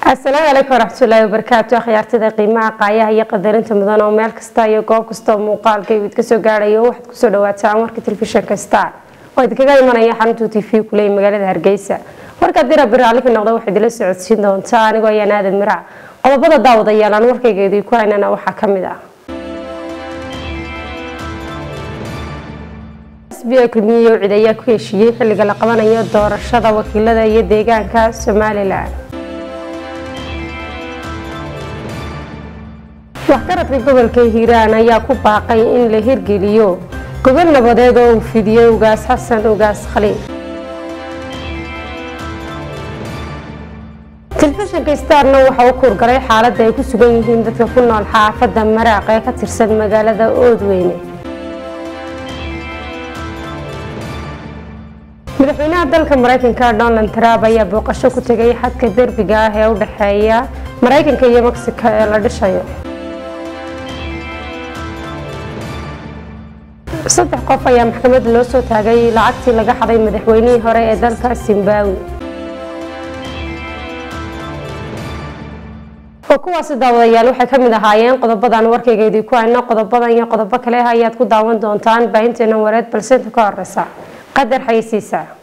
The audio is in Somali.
asalaamu calaykum waraxmatullaahi wabarakaatu akhyaartada qiimaha qaayaha iyo qadarinta mudan oo meel kasta iyo goob kasta oo muuqaalka id kasoo gaadhayo waxaad kusoo dhawaataan warka telefishinka star oo idinkaga imanaya xarunta t v kuley magaalada hargeysa warka dira biraali ka noqda waxaad ila socodsiin doontaa anigoo ayaan aadan mirac qodobada daawadayaal aan warkaygeedii ku haynana waxaa ka mid ah sba kulmiye cid ayaa ku heshiiyey xilliga la qabanayo doorashada wakiilada iyo deegaanka somalilan waxgaradka gobolka hiiraan ayaa ku baaqay in la hirgeliyo gobol nabadeed oo uu fidiyey ugaas xasan ugaas khaliil telefishinka starna waxa u kuurgalay xaaladda ay ku sugan yihiin dadka ku nool xaafadda maraaq ee ka tirsan magaalada oodweyne madaxweynaha dalka mareykanka donald trump ayaa booqasho ku tegay xadka derbiga ah ee u dhexeeya mareykanka iyo mexico ee la dhishayo saddex qof ayaa maxkamadda loo soo taagay lacagtii laga xaday madaxweynihii hore ee dalka zimbabwe oo kuwaasi daawadayaal waxay ka mid ahaayeen qodobadan warkaygeedii ku hayno qodobadan iyo qodobo kale ayaad ku daawan doontaan baahinteena wareed balse inta ka horeysa qadar xayisiisa